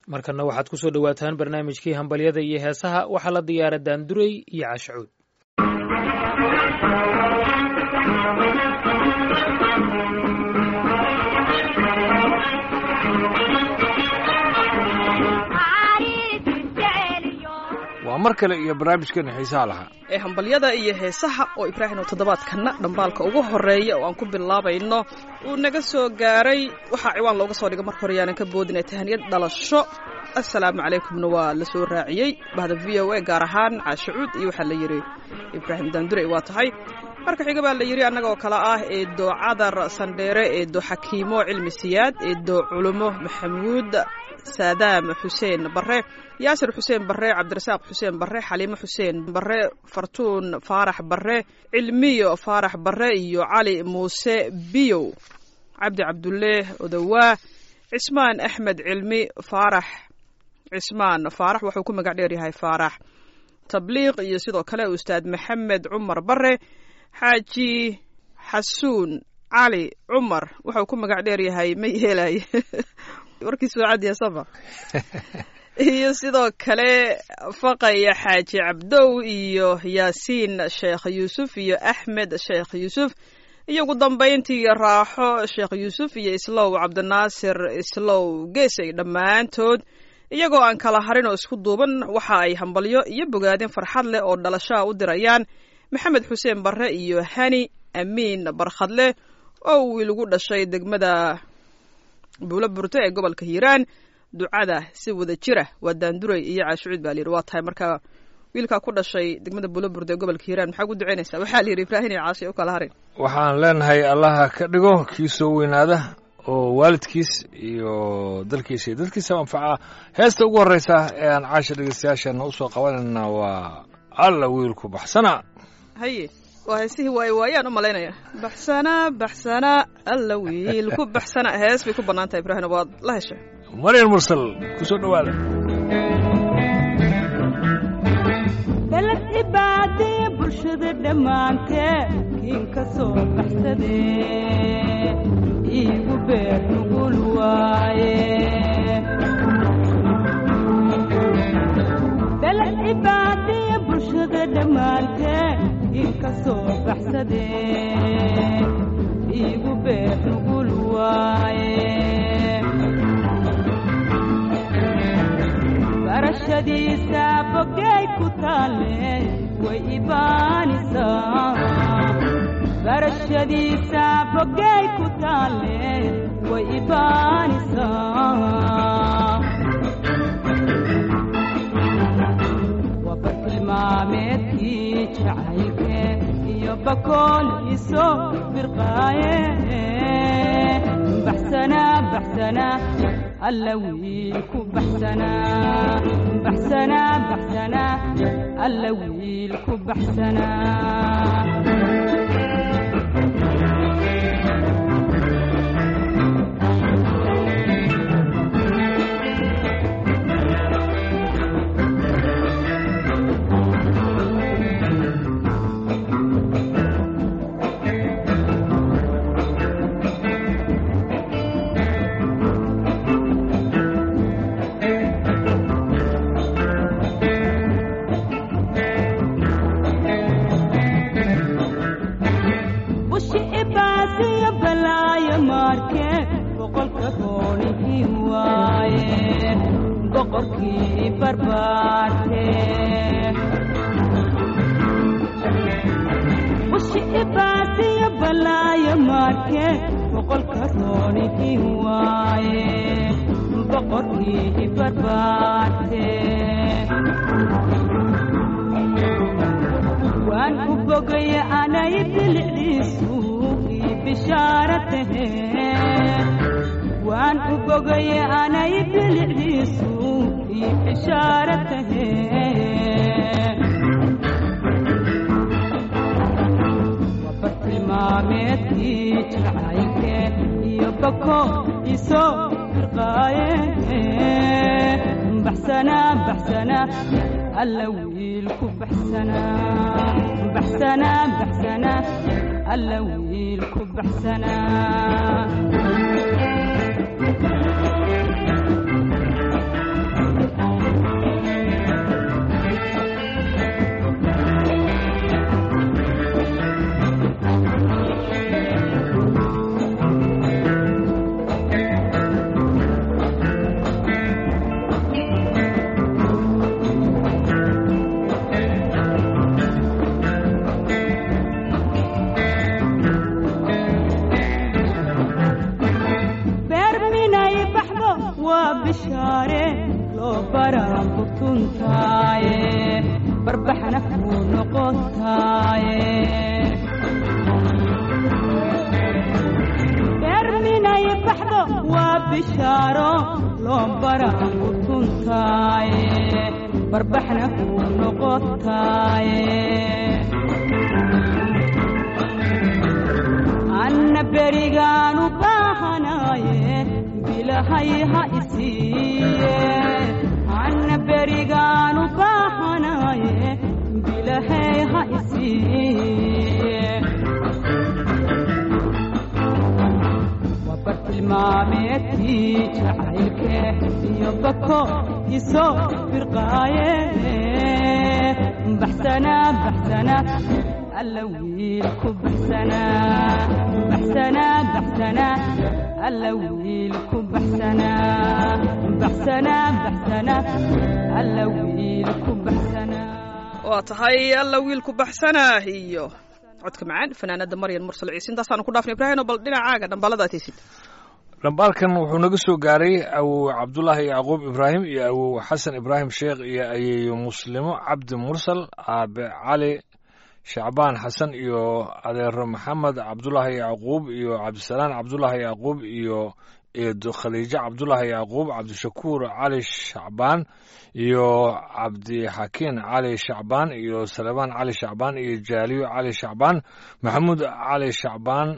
markana waxaad ku soo dhowaataan barnaamijkii hambalyada iyo heesaha waxaa la diyaara daanduray iyo cashacuud waa mar kale iyo barnaamijkeena xiisaha lahaa ee hambalyada iyo heesaha oo ibraahim oo toddobaadkana dhambaalka ugu horeeya oo aan ku bilaabayno uu naga soo gaaray waxaa ciwaan looga soo dhiga marka hore yaanan ka boodinay tahaniyad dhalasho assalaamu calaykumna waa la soo raaciyey bahda v o a gaar ahaan caashacuud iyo waxaa la yidhi ibraahim daandurey waa tahay marka xiga baa la yidhi annaga oo kale ah eedo cadar sandheere eedo xakiimo cilmi siyaad eedo culumo maxamuud saadaam xuseen bare yaasir xuseen bare cabdirasaaq xuseen bare xaliimo xuseen bare fartuun faarax bare cilmiyo faarax bare iyo cali muuse biyow cabdi cabdulle odowaa cismaan axmed cilmi faarax cismaan faarax wuxuu ku magac dheer yahay faarax tabliiq iyo sidoo kale ustaad maxamed cumar bare xaaji xasuun cali cumar wuxuu ku magac dheer yahay ma yeelay warkiisu waa cadiya safa iyo sidoo kale faqaya xaaji cabdow iyo yaasiin sheekh yuusuf iyo axmed sheekh yuusuf iyo ugu dambayntii raaxo sheekh yuusuf iyo islow cabdinaasir islow geesay dhammaantood iyagoo aan kala harin oo isku duuban waxa ay hambalyo iyo bogaadin farxad leh oo dhalashaa u dirayaan maxamed xuseen barre iyo hani amiin barkhadle oo wiil ugu dhashay degmada buulo burto ee gobolka hiiraan ducada si wada jira waa daanduray iyo caashucuud baa layidhi waa tahay marka wiilkaa ku dhashay degmada buulo burto ee gobolka hiiraan maxaa ugu ducaynaysaa waxaa la yidhi ibraahim iyo caashay u kala harin waxaan leenahay allaha ka dhigo kii soo weynaada oo waalidkiis iyo dalkiisa iyo dadkiisa anfaca heesta ugu horreysa ee aan caasha dhegeystayaashana usoo qabanayna waa alla wiilku baxsana haye waa heesihii waaye waayaan u malaynaya baxsana baxsana alla wiil ku baxsana hees bay ku bannaan tahay ibraahim waad la heshay maryan mursal ku soo dhowaada balad cibaadee bulshada dhammaantee kiin ka soo baxsadee iigu beer nugul waaye balad cibaadee bulshada dhammaantee kiin ka soo baxsadee iigu beer nugul waaye barashadiisa bogay ku taalle way ibaanisaa barashadiisa bogay ku taalle way ibaanisaa waa bartilmaameedkii jacaylke iyo bakool iso birqaaye baxsana baxsana alla wiil ku baxsana baxsana baxsana alla wiil ku baxsana bushi ibaasiyo balaayo maarke boqolka roonihii waaye boqorkii barbaarte bushi ibaasiyo balaayo maarke boqolka roonihii waaye boqorkii barbaarte waan u bogaya anay bilicdiisu ii bishaara tahe waan u bogaya anay bilicdiisu ii bishaara tahe waa bartilmaameedkii jacaylke iyo bako isoo firqaaye baxsana baxsana alla wiil ku baxsana baxsana baxsana alla wiil ku baxsana bishaare loo baraa kutuntaaye barbaxna kuu noqotaaye beerminay baxdo waa bishaaro loo baraa kutuntaaye barbaxna kuu noqotaaye anna berigaanu baahanaaye bilahay ha isiiye anna berigaanu baahanaaye bilahay ha isiiye wabartilmaameedkii jacaylke iyo bako isoo firqaaye baxsana baxsana alla wiilku baxsana baxsana baxsana alla wiilku baxsana baxsana baxsana alla wiilku baxsana waa tahay alla wiilku baxsanah iyo codka macaan fanaanada maryan mursal ciise intaasaanu ku dhaafnay ibraahim bal dhinacaaga dhambalada ataysid dhambaalkan wuxuu naga soo gaaray awow cabdulaahi yacquub ibraahim iyo awow xasan ibraahim sheekh iyo ayeeyo muslimo cabdi mursal aabe cali shacbaan xasan iyo adeero maxamed cabdulaahi yacquub iyo cabdisalaan cabdulaahi yacquub iyo eedo khaliijo cabdulaahi yacquub cabdishakuur cali shacbaan iyo cabdixakiin cali shacbaan iyo salebaan cali shacbaan iyo jaaliyo cali shacbaan maxamuud cali shacbaan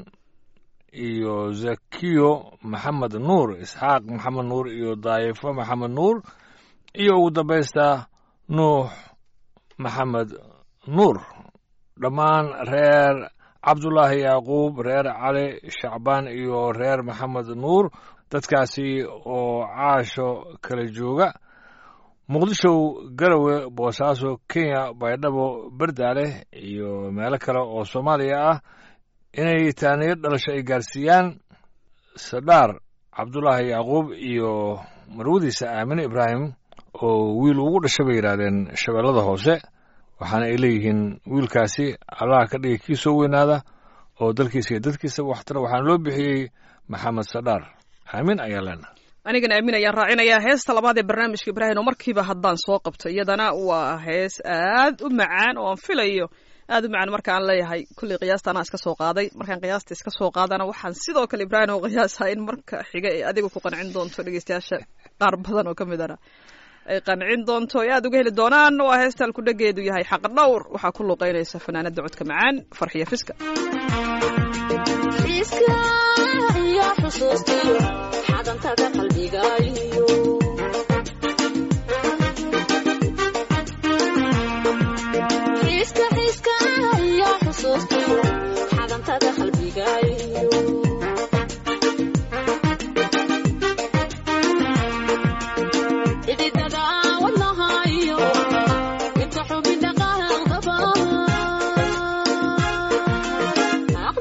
iyo zakiyo maxamed nuur isxaaq maxamed nuur iyo daayifo maxamed nuur iyo ugu dambaysta nuux maxamed nuur dhammaan reer cabdulaahi yacquub reer cali shacbaan iyo reer maxamed nuur dadkaasi oo caasho kala jooga muqdisho garowe boosaaso kenya baydhabo berdaale iyo meelo kale oo soomaaliya ah inay taaniyo dhalasho ay gaarsiiyaan sadhaar cabdulaahi yacquub iyo marwadiisa aamine ibraahim oo wiil ugu dhasha bay yidhaahdeen shabeellada hoose waxaana ay leeyihiin wiilkaasi allaha ka dhigay kii soo weynaada oo dalkiisa iyo dadkiisa waxtara waxaana loo bixiyey maxamed sadhaar aamin ayaa leenaha anigana aamin ayaan raacinayaa heesta labaad ee barnaamijka ibraahim oo markiiba haddaan soo qabto iyadana waa hees aad u macaan oo aan filayo aad u macaan markaan leeyahay kulley qiyaasta anaa iska soo qaaday markaan qiyaasta iska soo qaadana waxaan sidoo kale ibraahim oo qiyaasaa in marka xiga ee adiga ku qancin doonto dhegeystayaasha qaar badan oo ka mid ana ay qancin doonto ay aad uga heli doonaan waa heesta alkudhageedu yahay xaq dhowr waxaa ku luuqeynaysa fanaanada codka macaan farxiya fiska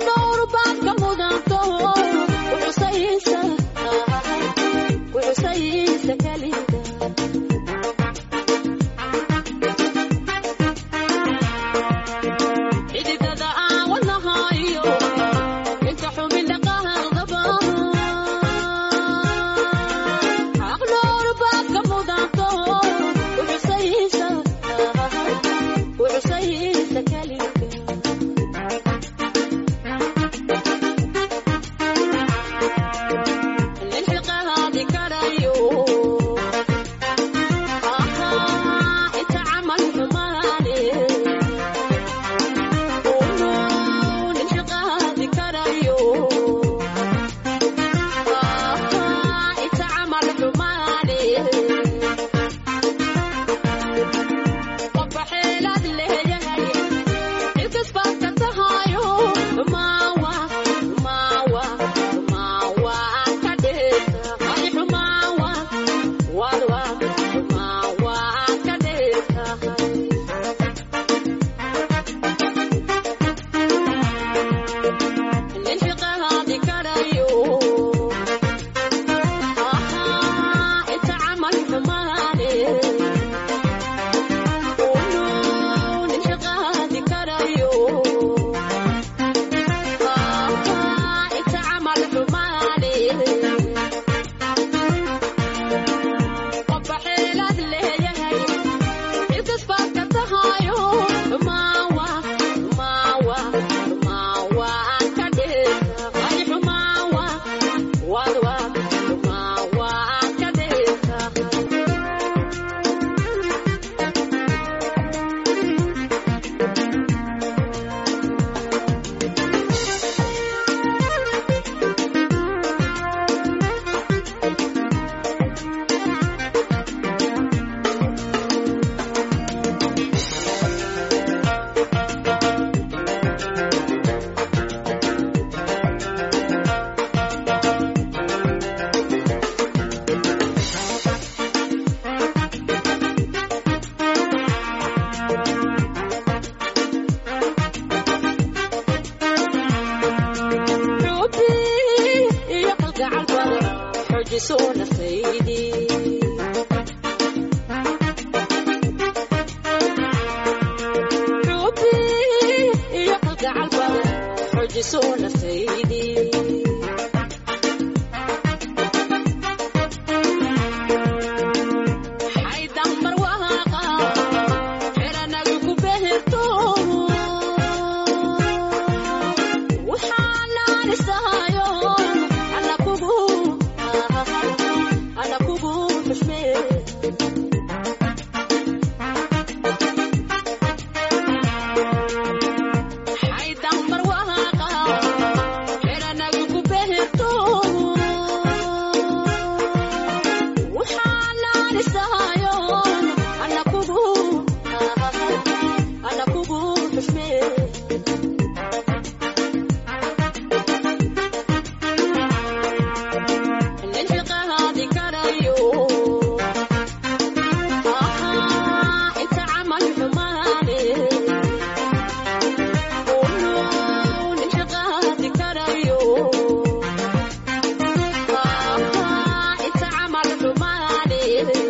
Say xoojiso nafaydii xubi iyo kalgacal badan xoojiso nafaydii xaydaan barwaaqa xeranagu ku beherto waxaanaan isahayo ana kugu ana kugu xushmee xaydaan barwaaqa xeranagu ku beherto waxaanaan isahayo ana kugu ana kugu xushmee nin xiqahaadi karayo inta camal xumaane nin xiqahaadi karayo inta camal xumaane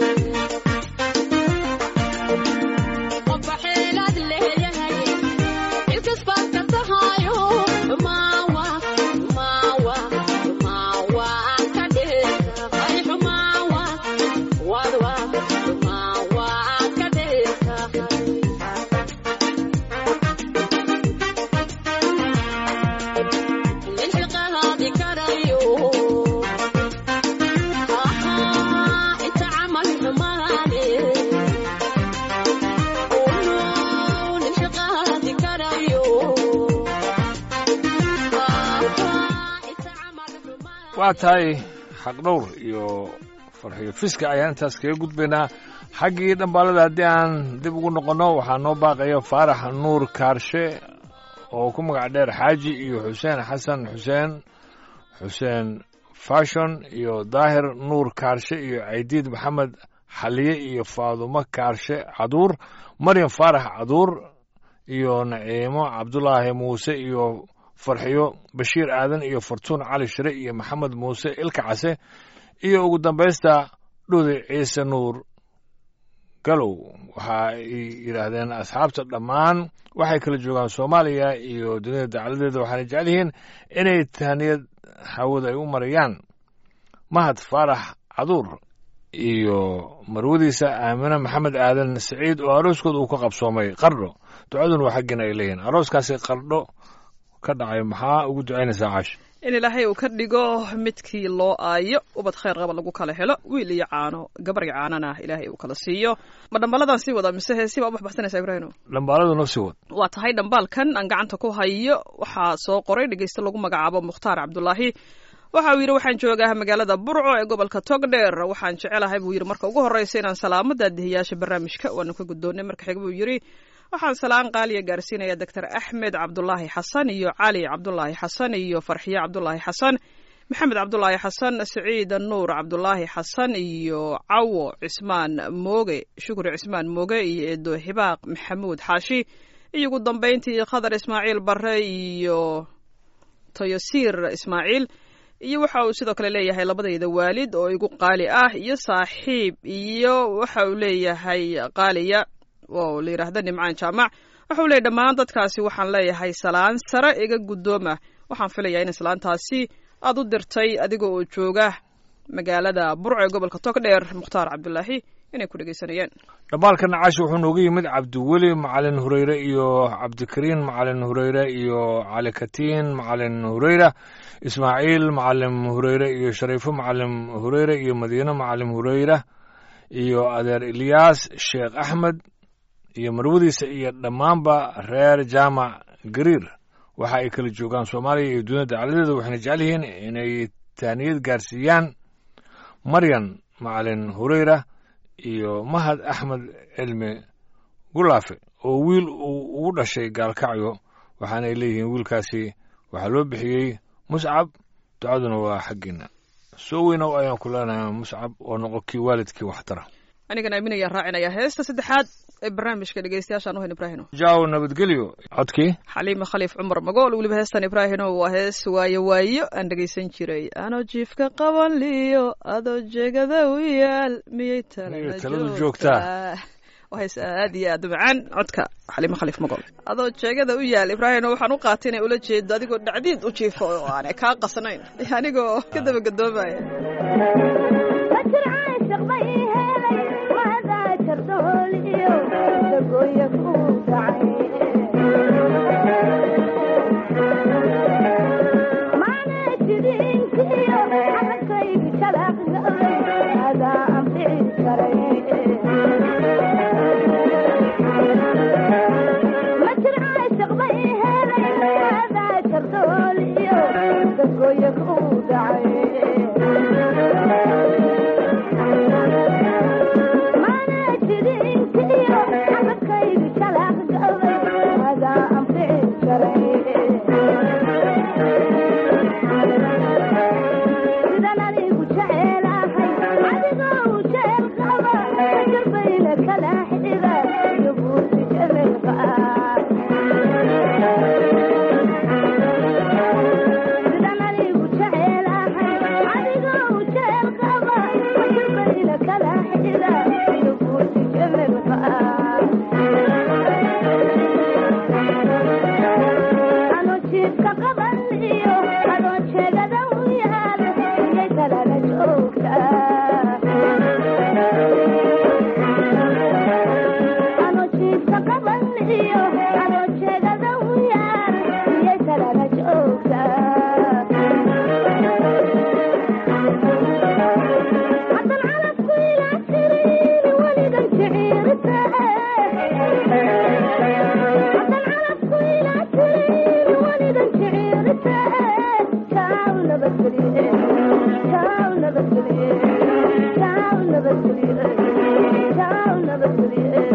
qofba xeelaad leeyahay ilkas baad ka tahayo xumaawa xumaawa xumaawa ka dheerta ay xumaawa wadwa xumaawa ka dheerta nin xiqahaadi karayo inta camal xumaane nin xiqahaadi karayo inta camal xumaane waa tahay xaqdhowr iyo farxiyo fiska ayaan intaas kaga gudbaynaa xaggii dhambaalada haddii aan dib ugu noqonno waxaa noo baaqaya faarax nuur kaarshe oo ku magac dheer xaaji iyo xuseen xasan xuseen xuseen fashon iyo daahir nuur kaarshe iyo caydiid maxamed xaliye iyo faadumo kaarshe caduur maryam faarax caduur iyo naciimo cabdulaahi muuse iyo farxiyo bashiir aadan iyo fartuun cali shire iyo maxamed muuse ilka case iyo ugu dambaysta dhudi ciise nuur galow waxa ay yidhaahdeen asxaabta dhammaan waxay kala joogaan soomaaliya iyo dunida dacaladeeda waxaana jecel yihiin inay tahniyad hawada ay u marayaan mahad faarax caduur iyo marwadiisa aamine maxamed aadan siciid oo arooskooda uu ka qabsoomay qardho ducaduna waa xaggiina ay leeyihiin arooskaasi qardho ka dhacay maxaa ugu ducaynaysaa caash in ilaahay uu ka dhigo midkii loo aayo ubad khayr qaba lagu kala helo wiil iyo caano gabar iyo caanana ilaahay uu kala siiyo ma dhambaladan sii wada mise heesi baa u baxbaxsanaysa ibraahino dhambaaladu noo sii wad waa tahay dhambaalkan aan gacanta ku hayo waxaa soo qoray dhegeyste lagu magacaabo mukhtaar cabdulaahi waxa uu yidhi waxaan joogaa magaalada burco ee gobolka togdheer waxaan jecelahay buu yidhi marka ugu horreysa inaan salaamo daadihiyaasha barnaamijka waanu ka guddoonnay marka xig buu yidhi waxaan salaan qaaliya gaarsiinaya doctor axmed cabdulaahi xasan iyo cali cabdulaahi xasan iyo farxiye cabdulaahi xasan maxamed cabdulaahi xasan siciid nuur cabdulaahi xasan iyo cawo cismaan mooge shukri cismaan mooge iyo eedo hibaaq maxamuud xaashi iyo ugu dambayntii khadar ismaaciil bare iyo toyosiir ismaaciil iyo waxa uu sidoo kale leeyahay labadayda waalid oo igu qaali ah iyo saaxiib iyo waxa uu leeyahay qaaliya oo la yidhaahda nimcaan jaamac waxa uu leeyahy dhammaan dadkaasi waxaan leeyahay salaan sare iga guddooma waxaan filayaa in salaantaasi aad u dirtay adiga oo jooga magaalada burco ee gobolka togdheer mukhtaar cabdulaahi inay ku dhegeysanayeen dhambaalkan caashi wuxuu nooga yimid cabdiweli macalin hureyre iyo cabdikariin macalin hureyre iyo cali katiin macalin hureyra ismaaciil macalin hureyre iyo shariifo macalin hureyre iyo madiine macalin hureyra iyo adeer ilyaas sheekh axmed iyo marwadiisa iyo dhammaanba reer jaamac gariir waxa ay kala joogaan soomaaliya iyo dunida dacaladeeda waxayna jecel yihiin inay taaniyad gaarsiiyaan maryan macalin hureyra iyo mahad axmed cilmi gulaafe oo wiil uu ugu dhashay gaalkacyo waxaana ay leeyihiin wiilkaasi waxaa loo bixiyey muscab ducaduna waa xaggiina soo weynow ayaan ku leenahay muscab oo noqo kii waalidkii waxtara anigana aaminayaan raacinaya heesta saddexaad ee barnaamijka dhegeystayaashaan u hayn ibraahino jaaw nabadgelyo codkii xaliima khaliif cumar magool weliba heestan ibraahino waa hees waayo waayo aan dhegeysan jiray anoo jiifka qaban liyo adoo jeegada u yaal miyay Miyay talada taladu joogtaa joogtaa? waa hees aad iyo aad u macaan codka xaliima khaliif magool adoo jeegada u yaal ibraahino waxaan u qaatay inay ula jeedo adigoo dhacdiid u jiifo oo aanay kaa qasnayn anigoo ka dabagadoomaya فجر عاشق ما يهلي وهذا شردولي تقول يفوت ما نجدين كيو حبكي بشلق قلبي هذا أمري مجر عاشق ما يهلي وهذا شردولي تقول يفوت ما نجرين كيو حبكي بشلق قلبي هذا أمري إذا أنا وجعل أخي عدقه وجعل قبا قلبي لك الأحدثة يبوس جميل قاع إذا أنا وجعل أخي عدقه وجعل قبا قلبي لك الأحدثة يبوس جميل قاع أنا جيبك قبل إيو أنا جيبك وياك يا ترى أنا جيبك قبل إيو أنا جيبك وياك يا ترى حتى العرب كلها ترين ولدا شعيرته حتى العرب كلها ترين ولدا شعيرته كاونا بسري كاونا بسري كاونا بسري كاونا بسري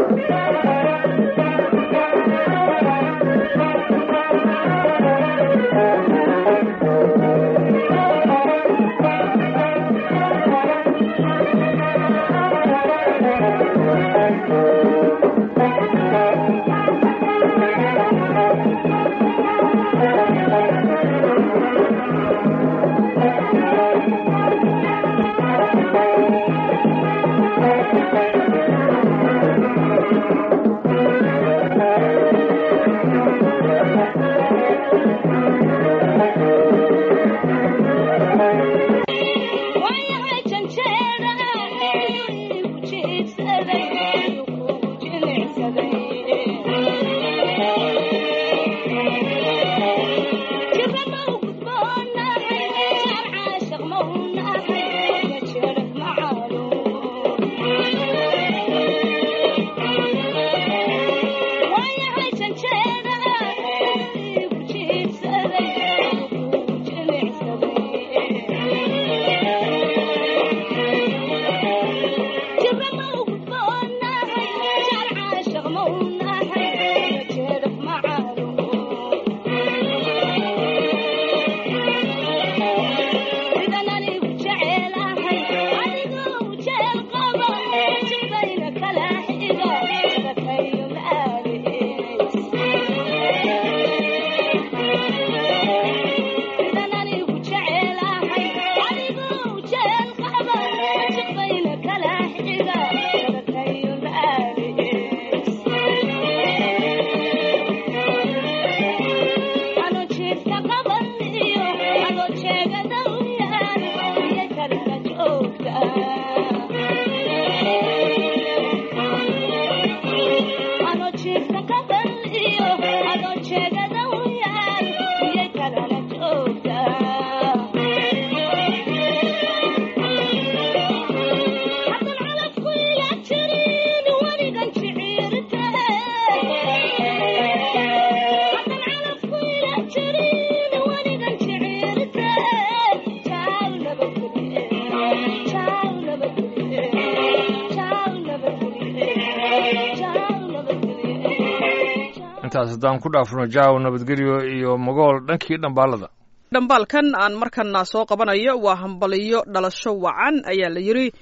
intaas haddaan ku dhaafno jaaw nabadgelyo iyo magool dhankii dhambaalada dhambaalkan aan markana soo qabanayo waa hambaliyo dhalasho wacan ayaa la yidhi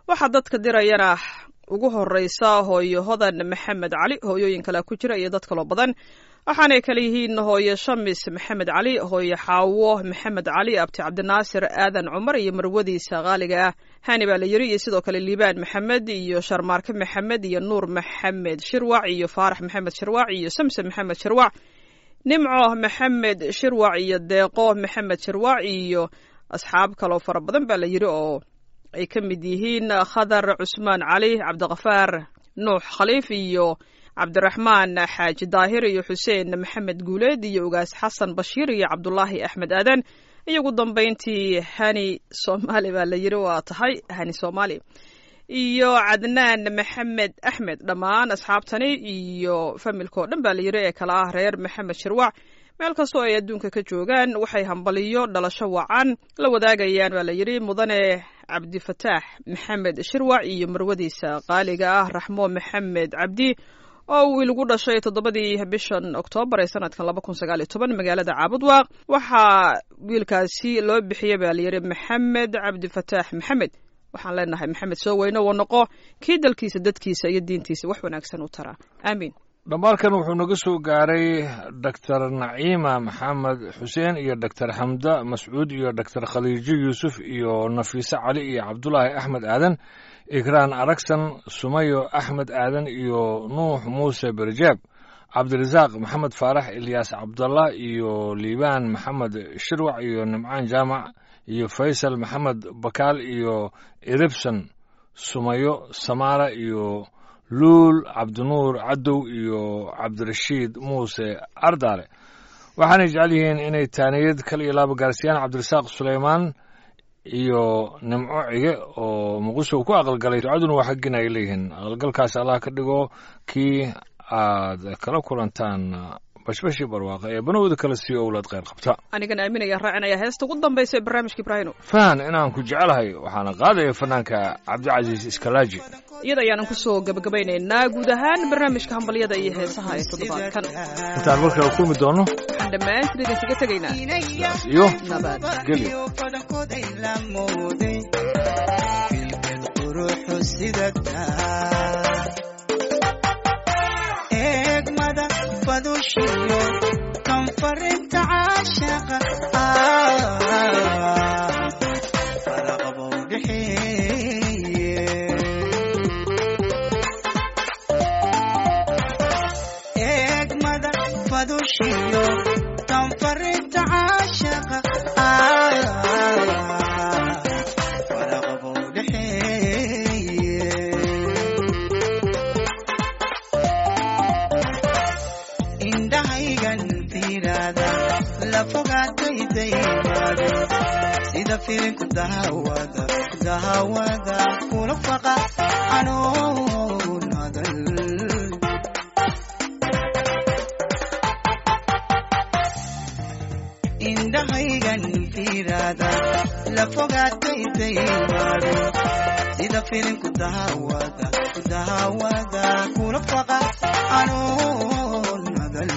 waxaa dadka dirayana ugu horeysa hooyo hodan maxamed cali hooyooyin kale ku jira iyo dad kaloo badan waxaanay kale yihiin hooyo shamis maxamed cali hooyo xaawo maxamed cali abti cabdinaasir aadan cumar iyo marwadiisa qaaliga ah hani baa la yiri iyo sidoo kale liibaan maxamed iyo sharmaarke maxamed iyo nuur maxamed shirwac iyo faarax maxamed shirwac iyo samse maxamed shirwac nimco maxamed shirwac iyo deeqo maxamed shirwac iyo asxaab kaloo fara badan baa la yiri oo ay ka mid yihiin khadar cusmaan cali cabdiqafaar nuux khaliif iyo cabdiraxmaan xaaji daahir iyo xuseen maxamed guuleed iyo ugaas xasan bashiir iyo cabdulaahi axmed aadan iyo ugu dambeyntii hani soomaali baa la yiri waa tahay hani soomaali iyo cadnaan maxamed axmed dhammaan asxaabtani iyo familka oo dhan baa la yiri ee kala ah reer maxamed shirwac meel kastoo ay adduunka ka joogaan waxay hambaliyo dhalasho wacan la wadaagayaan baa la yidhi mudane cabdifataax maxamed shirwac iyo marwadiisa qaaliga ah raxmo maxamed cabdi oo wiil ugu dhashay toddobadii bishan oktoobar ee sanadkan laba kun sagaal iyo toban magaalada caabudwaaq waxaa wiilkaasi loo bixiyey baa layidhi maxamed cabdifataax maxamed waxaan leenahay maxamed soo weyne woo noqo kii dalkiisa dadkiisa iyo diintiisa wax wanaagsan u taraa aamiin dhammaalkan wuxuu naga soo gaaray doctor naciima maxamed xuseen iyo doctor xamda mascuud iyo doctor khaliijo yuusuf iyo nafiise cali iyo cabdulaahi axmed aadan ikraan aragsan sumayo axmed aadan iyo nuux muuse berjaab cabdirasaaq maxamed faarax ilyaas cabdallah iyo liibaan maxamed shirwac iyo nimcaan jaamac iyo faysal maxamed bakaal iyo eribson sumayo samaara iyo luul cabdinuur cadow iyo cabdirashiid muuse ardaale waxaanay jecel yihiin inay taaniyad kal iyo laaba gaarsiiyaan cabdirasaaq suleymaan iyo nimco cige oo muqdisho ku aqalgalay ducaduna waa xaggin ay leeyihiin aqalgalkaas allah ka dhigo kii aad kala kulantaan bashbashii barwaaqa ee banowda kala siiyo owlaad kheyr qabta anigan aaminaya raacinaya heesta ugu dambaysa ee barnaamijka ibraahino fahan inaan ku jecelahay waxaana qaadaya fanaanka cabdicasiis iskalaaji iyada ayaanan kusoo gabagabaynaynaa guud ahaan barnaamijka hambalyada iyo heesaha ee toddobaadkan intaan markaa kulmi doono waxaan dhammaantiin idinkaga tegaynaa iyo nabad gelyo eegmada badushiyo kanfarinta caashaqa faraqabow dhexeeye eegmada badushiyo kanfarinta caashaqa faraqabow dhexeeye indhahaygan fiiraada la fogaatay daymaade sida filinku dahawada dahawada kula faqa anoo nadal indhahaygan fiiraada la fogaatay daymaade sida filinku dahawada dahawada kula faqa anoo nadal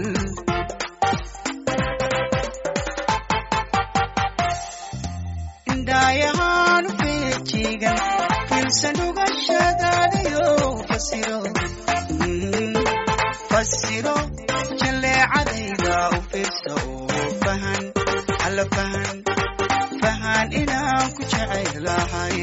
indhaayahaanu feejigan filsan ugashadaadayo fasiro Mm, fasiro jaleecadayda u fiirsa oo fahan alla fahan fahan inaan ku jecelahay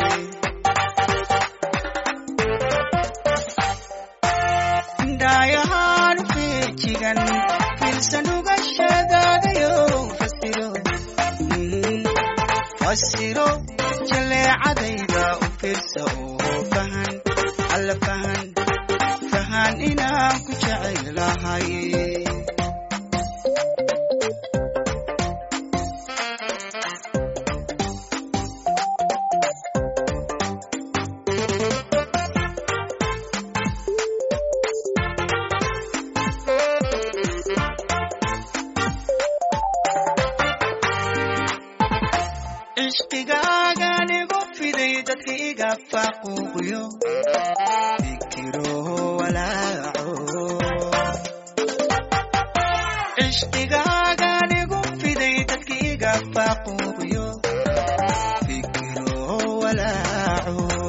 indhaayahaan feejigan filsan ugashadaadayo fasiro Mm, fasiro jaleecadayda u fiirsa oo fahan alla fahan fahan inaan ku jecelahay cishqigaagan igu fiday dadka iga faaquuqyo fikiro walaaco cishqigaagan igu fiday dadka iga faaquuqyo fikiro walaaco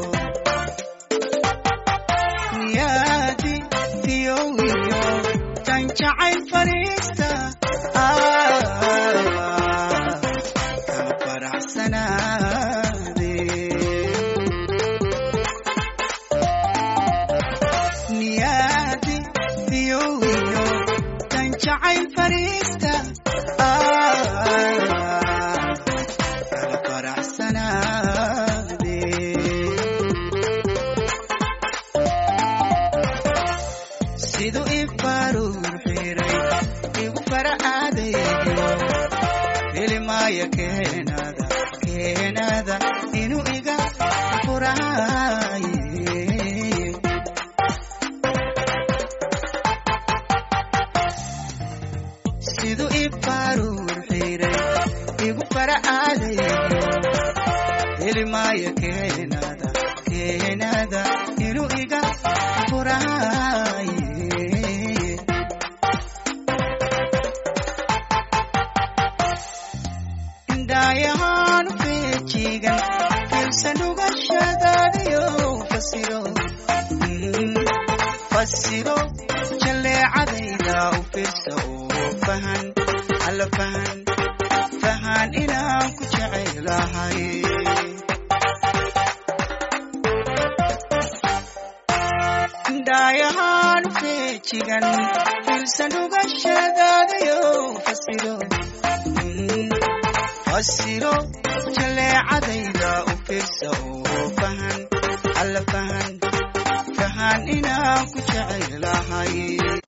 jacayl fariista ah, kama faraxsanaade niyaadi fiyowiyo tan jacayl fariista ah, kala faraxsanaade siduu ifaruur xiray igu faracaadeeyo filimaya keenada keenada inuu iga furaaye siduu ifaruur xiray igu faracaadeeyo filimaya keenada keenada inuu iga furaaye indhaayahaan feejigan filsan ugashadaadayo fasiro Mm, fasiro jaleecadayda u fiirsa oo fahan alla fahan fahan inaan ku jecelahay indhaayahaan feejigan filsan ugashadaadayo fasiro Mm, fasiro jaleecadayda u fiirsa oo fahan alla fahan fahan inaan ku jecelahay